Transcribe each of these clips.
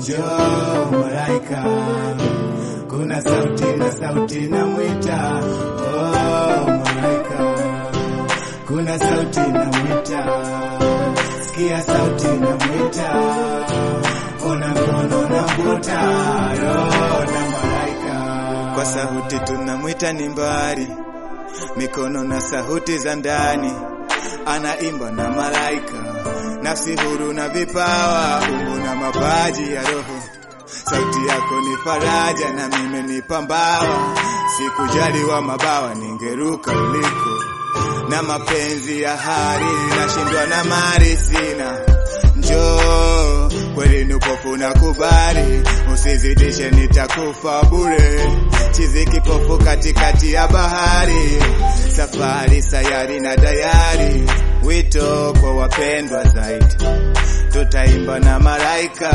njoo malaika, kuna sauti na sauti na mwita, oh malaika, kuna sauti na mwita, sikia sauti na mwita, ona mkono na mvuta, roho na malaika, Kwa sauti tunamwita ni mbari, mikono na sauti za ndani, anaimba na malaika, nafsi huru na vipawa, umbo na mapaji ya roho. Sauti yako ni faraja na mimi ni pambawa, sikujaliwa mabawa, ningeruka uliko na mapenzi ya hari, nashindwa na mali sina. Njoo kweli ni upofu na kubali, usizidishe nitakufa bure. Chizi kipofu katikati ya bahari, safari sayari na dayari, wito kwa wapendwa zaidi, tutaimba na malaika.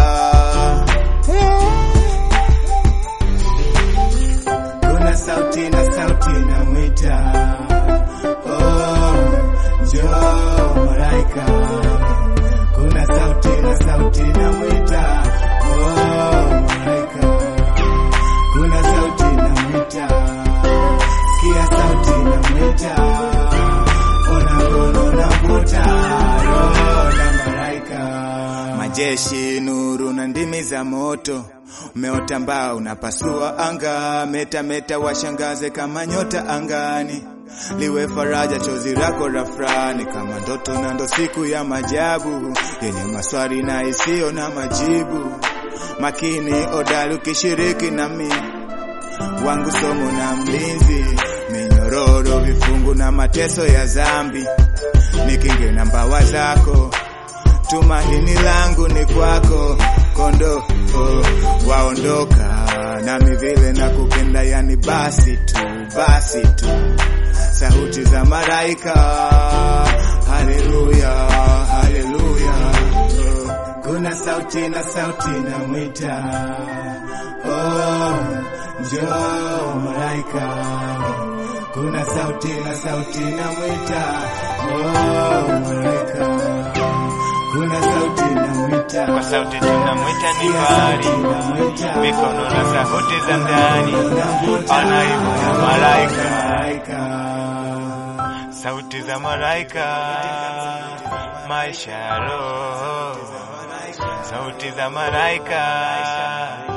kuna sauti na sauti na mwita, oh njoo malaika, kuna sauti na sauti na mwita, oh malaika, kuna sauti na mwita, sikia sauti na mwita, ona mkono na mvuta, roho na malaika. Majeshi, nuru na ndimi za moto, umeota mbao unapasua anga, meta meta washangaze kama nyota angani, liwe faraja chozi lako rafrani, kama ndoto na ndo siku ya majabu yenye maswali na isiyo na majibu. Makini odali ukishiriki nami wangu somo na mlinzi, minyororo vifungu na mateso ya zambi, nikinge na mbawa zako tumaini langu ni kwako, kondo oh, waondoka nami vile na kupenda, yani basi tu, basi tu, sauti za malaika, haleluya, haleluya, oh. kuna sauti na sauti na mwita, oh njoo malaika, kuna sauti na sauti na mwita, oh malaika, kuna sauti na mwita, Kwa sauti tunamwita ni Sikia mbali, sauti na mwita, mikono na sauti za ndani, anaimba na malaika, malaika. sauti za malaika, maisha ya roho, sauti za malaika,